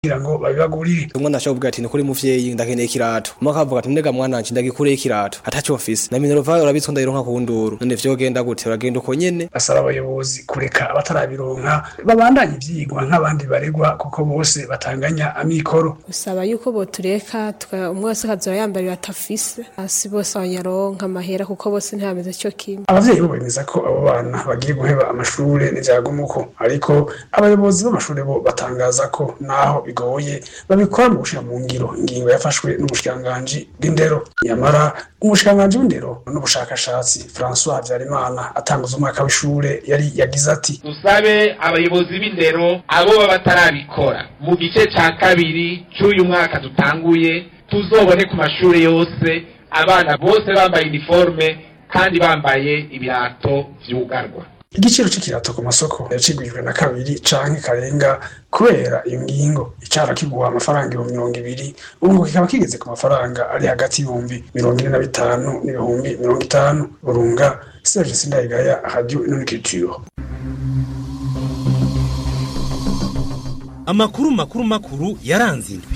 kugira ngo babibagurire umwana ashobora kuvuga ati nikuri muvyeyi ndakeneye ikirato umwe akavuga ati ndega mwana wanje ndagikureye ikirato ataco mfise na minerva urabitswe ndayironka ku nduru none vyogenda gute uragenda uko nyene basaba abayobozi kureka abatarabironka babandanye ivyigwa nk'abandi baregwa kuko bose batanganya amikoro usaba yuko botureka umwe wese akazoba yambarira atafise hasi bose abanyaronka amahera kuko bose ntibameze co kimwe abavyeyi bo bemeza ko abo bana bagiye guheba amashure n'ivyagumuko ariko abayobozi b'amashure bo batangaza ko naho bigoye babikora mu gushira mu ngiro ingingo yafashwe n'umushikiranganji bw'indero nyamara umushikiranganji w'indero n'ubushakashatsi François Habyarimana atanguza umwaka w'ishure yari yagize ati dusabe abayobozi b'indero abo baba batarabikora mu gice ca kabiri c'uyu mwaka dutanguye tuzobone ku mashure yose abana bose bambaye uniforme kandi bambaye ibirato vyugarwa igiciro c'ikirato ku masoko yacigwijwe na kabiri canke karenga kubera iyo ngingo icara kigura amafaranga ibihumbi mirongo ibiri ubu ngo kikaba kigeze ku mafaranga ari hagati y'ibihumbi mirongo ine na bitanu n'ibihumbi mirongo itanu burunga serge sindayigaya radio inonikiritiro amakuru makuru makuru yaranze indwi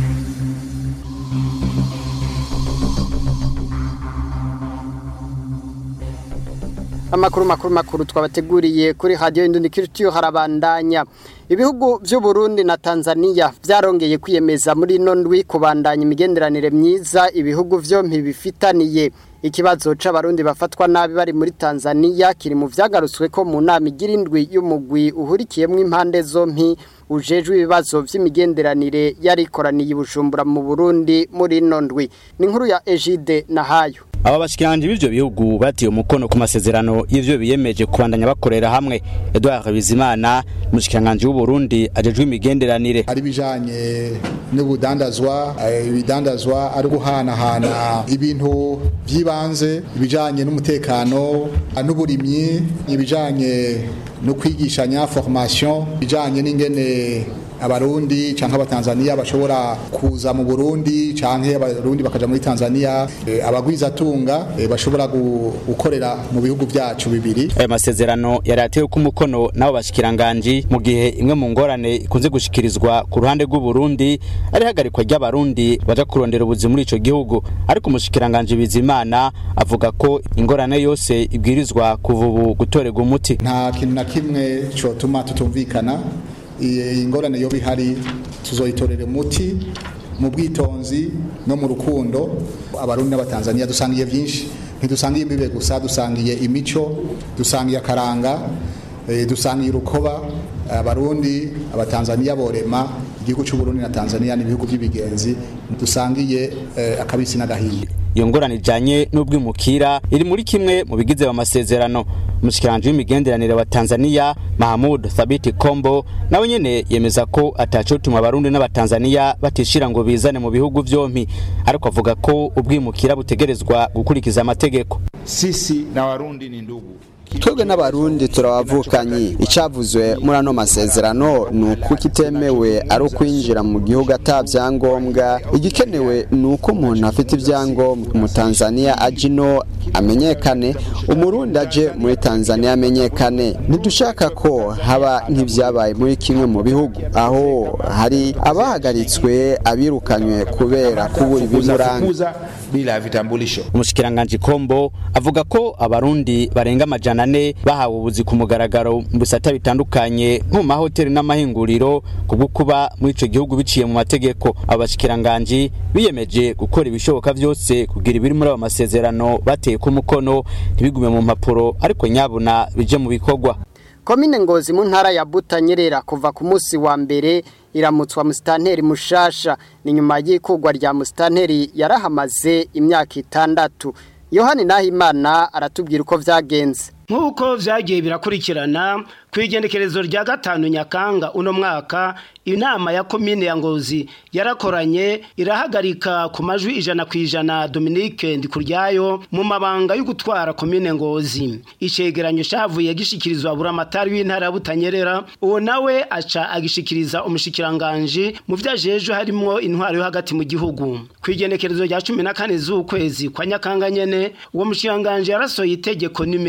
amakuru makuru makuru twabateguriye kuri radio Indundikiritiyo harabandanya ibihugu by'u Burundi na Tanzania byarongeye kwiyemeza muri nondwi kubandanya imigenderanire myiza ibihugu vyompi bifitaniye ikibazo c'abarundi bafatwa nabi bari muri Tanzania kiri mu vyagarutswe ko mu nama igira indwi y'umugwi uhurikiyemwo impande zompi ujejwe ibibazo vy'imigenderanire yarikoraniye ibujumbura mu Burundi muri nondwi ni inkuru ya Egide Nahayo aba bashikiranje b'ivyo bihugu batiye umukono ku masezerano y'ivyo biyemeje kubandanya bakorera hamwe Edouard Bizimana mushikiranganje w'u Burundi ajejwe imigenderanire ari bijanye n'ubudandazwa ibidandazwa ari guhanahana ibintu by'ibanze ibijanye n'umutekano n'uburimyi ibijanye no kwigishanya formation ibijanye n'ingene abarundi canke abatanzania bashobora kuza mu Burundi canke abarundi bakaja muri Tanzania e, abagwizatunga e, bashobora gukorera mu bihugu vyacu bibiri aya masezerano yari atewe ku mukono nabo bashikiranganje mu gihe imwe mu ngorane ikunze gushikirizwa ku ruhande rw'u Burundi ari hagarikwa ry'abarundi baja kurondera ubuzi muri ico gihugu ariko umushikiranganje Bizimana avuga ko ingorane yose ibwirizwa kuva ubu gutorerwa umuti nta kintu na kimwe cotuma tutumvikana ingorane yo bihari tuzoyitorera umuti mu bwitonzi no mu rukundo abarundi n'abatanzania dusangiye byinshi ntidusangiye imbibe gusa dusangiye imico dusangiye akaranga dusangiye urukoba abarundi abatanzania borema igihugu cy'u Burundi na Tanzania n'ibihugu by'ibigenzi dusangiye akabisi n'agahiye iyo ngorane ijanye n'ubwimukira iri muri kimwe mu bigize amasezerano umushikiranje w'imigenderanire wa Tanzania Mahmud Thabiti Kombo nawe nyene yemeza ko atacotuma abarundi n'abatanzania batishira ngo bizane mu bihugu vyompi ariko avuga ko ubwimukira butegerezwa gukurikiza amategeko sisi na warundi ni ndugu twebwe n'abarundi turabavukanye icavuzwe muri ano masezerano ni uko kitemewe ari ukwinjira mu gihugu ata vyangombwa igikenewe ni uko umuntu afite ivyangombwa umutanzaniya aje ino amenyekane umurundi aje muri tanzaniya amenyekane ntidushaka ko haba nk'ivyabaye muri kimwe mu bihugu aho hari abahagaritswe abirukanywe kubera kubura ibimuranga bila vitambulisho umushikiranganje kombo avuga ko abarundi barenga amajana ane bahawe ubuzi ku mugaragaro mu bisata bitandukanye nko mu mahoteli n'amahinguriro kubwo kuba muri ico gihugu biciye mu mategeko abashikiranganje biyemeje gukora ibishoboka vyose kugira ibiri muri abo masezerano bateye ku mukono ntibigume mu mpapuro ariko nyabuna bije mu bikorwa komine ngozi mu ntara ya butanyerera kuva ku munsi wa mbere iramutswa musitanteri mushasha ni nyuma y'ikugwa rya musitanteri yarahamaze imyaka itandatu yohani nahimana aratubwira uko vyagenze nk'uko vyagiye birakurikirana ku igendekerezo rya gatanu nyakanga uno mwaka inama ya komine ya ngozi yarakoranye irahagarika ku majwi ijana ku ijana Dominique Ndikuryayo mu mabanga yo gutwara komine ngozi icegeranyo cavuye gishikirizwa buramatari w'intara ya Butanyerera uwo nawe aca agishikiriza umushikiranganje mu vyajejwe harimwo intwaro yo hagati mu gihugu ku igendekerezo rya 14 z'ukwezi kwa nyakanga nyene uwo mushikiranganje yarasoye itegeko nimero amaja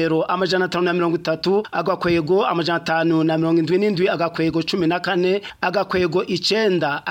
amajana atanu na mirongo itatu agakwego amajana atanu na mirongo indwi n'indwi agakwego cumi na kane agakwego icenda